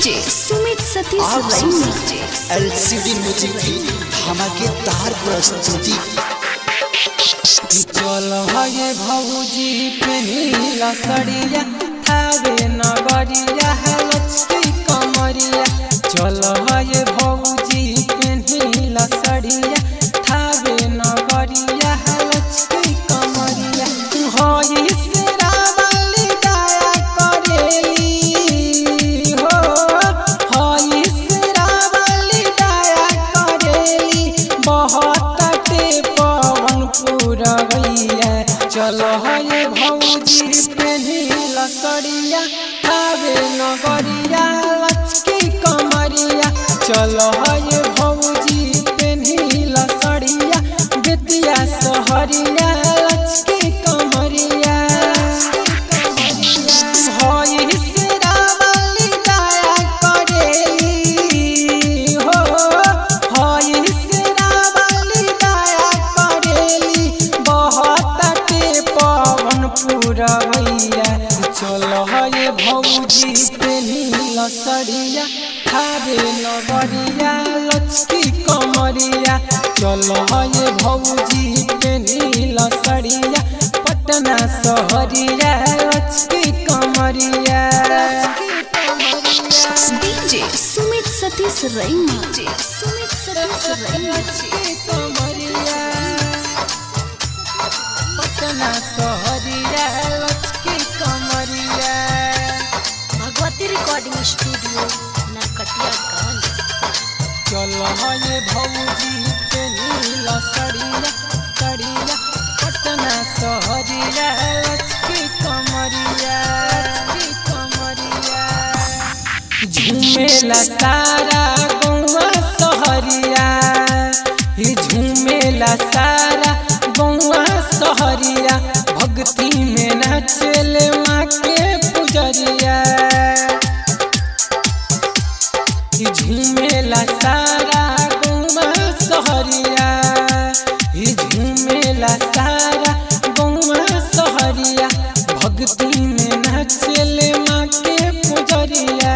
DJ Sumit Satish आप रैना LCD music की धमाकेदार प्रस्तुति चल हे भौजी पेनीला सड़िया थावे नगरिया है लचकी कमरिया चल हे भौजी पेनीला सड़िया थावे नगरिया है लचकी कमरिया होई सिरावली दया करेली हो होई सिरावली दया करेली बहुत ते पवन पुरवैया चलो हे भौजी पेनीला सड़िया खावे नगरिया लचकी कमरिया चलो हे भौजी पेनीला सड़िया बेतिया सहरिया लचकी कमरिया होई सिरावली दया करेली हो होई सिरावली दया करेली बहुत ते पवन पुरवैया चल हे भौजी पेनीला सड़िया खावे नगरिया लचकी कमरिया चल हे भौजी पेनीला सड़िया पटना सहरिया लचकी कमरिया डीजे सुमित सतीश रैना सुमित सतीश रैना लचकी कमरिया पटना सहरिया लचकी कमरिया भगवती रिकॉर्डिंग स्टूडियो नरकटियागंज चल हे भौजी के नीला सड़िया सड़िया पटना सहरिया लचकी कमरिया लचकी कमरिया झूमेला सारा गौवा सहरिया ही झूमेला सारा गौवा सहरिया भक्ति में नाचले माँ के पुजरिया ही झूमेला सारा गौवा सहरिया ही झूमेला सारा गौवा सहरिया भक्ति में नाचले माँ के पुजरिया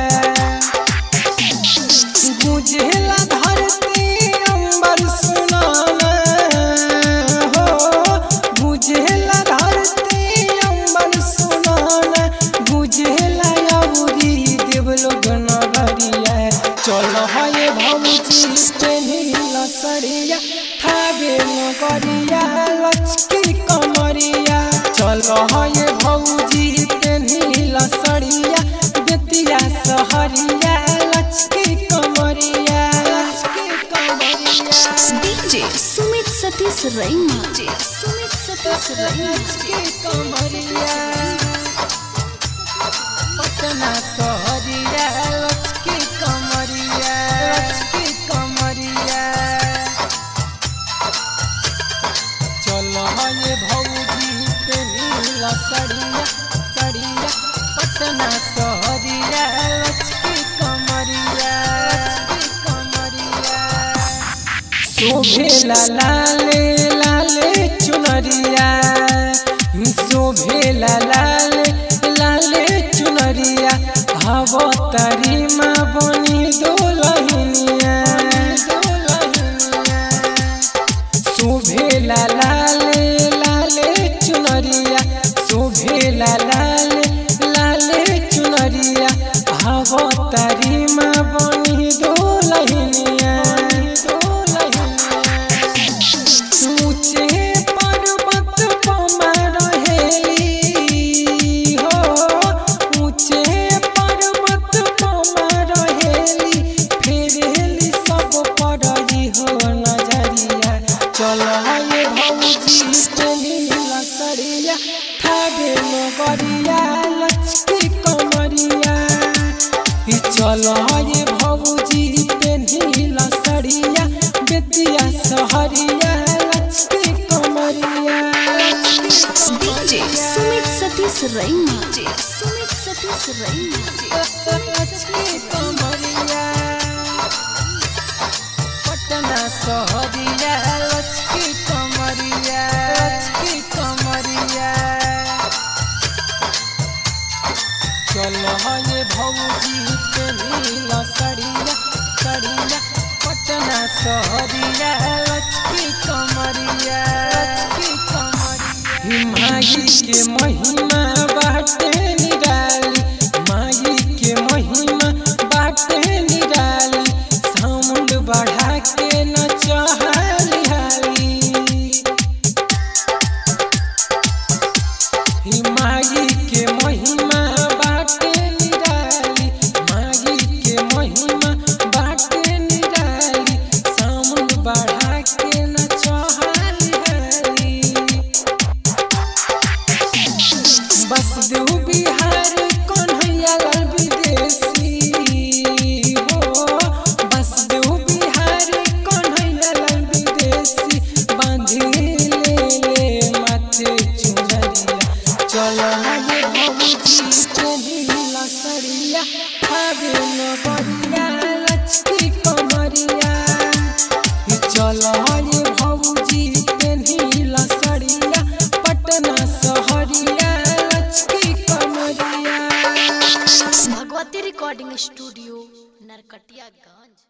गुजला धरती अंबर सुनाना हो गुजला धरती अंबर सुनाना गुजला अउरी देवलोक नगरिया चल हे भौजी पेनीला सड़िया थावे नगरिया लचकी कमरिया चल हे भौजी पेनीला सड़िया बेतिया सहरिया लचकी कमरिया लचकी कमरिया डीजे सुमित सतीश रैना सुमित सतीश रैना लचकी कमरिया पटना सहरिया लचकी कमरिया लचकी कमरिया चल हे भौजी पे नीला सड़िया सड़िया पटना सहरिया लचकी कमरिया लचकी कमरिया शोभेला लाले लाले चुनरिया शोभेला लाले लाले चुनरिया अवतारी माँ बनी दोलहिनिया शोभेला लाले लाले चुनरिया शोभेला लाले लाले चुनरिया अवतारी माँ बनी दोलहिनिया ऊंचे पर्वत पमा रहेली हो ऊंचे पर्वत पमा रहेली फेरेली सब पड़ली हो नजरिया चल हे भौजी पेनीला सड़िया थावे नगरिया लचकी कमरिया ई चल हे भौजी पेनीला सड़िया बेतिया सहरिया लचकी कमरिया डीजे सुमित सतीश रैना सुमित सतीश रैना लचकी कमरिया पटना सहरिया लचकी कमरिया लचकी कमरिया चल हे भौजी पेनीला सड़िया सड़िया पटना सहरिया लचकी कमरिया लचकी कमरिया माई के महिमा बाटे निराली माई के महिमा बाटे निराली साउंड बढ़ा के नचहाली हाली ही माई के महिमा बाटे निराली माई के महिमा बाटे निराली साउंड बढ़ा के नचहाली हाली बस देव बिहार कन्हैया लाल विदेशी हो बस देव बिहार कन्हैया लाल विदेशी बांधी ले ले माथे चुनरिया चलो ये भौजी पेनीला सड़िया खावे न बढ़िया लचकी कमरिया चलो ये भौजी पेनीला सड़िया पटना सहरिया लचकी कमरिया भगवती रिकॉर्डिंग स्टूडियो नरकटियागंज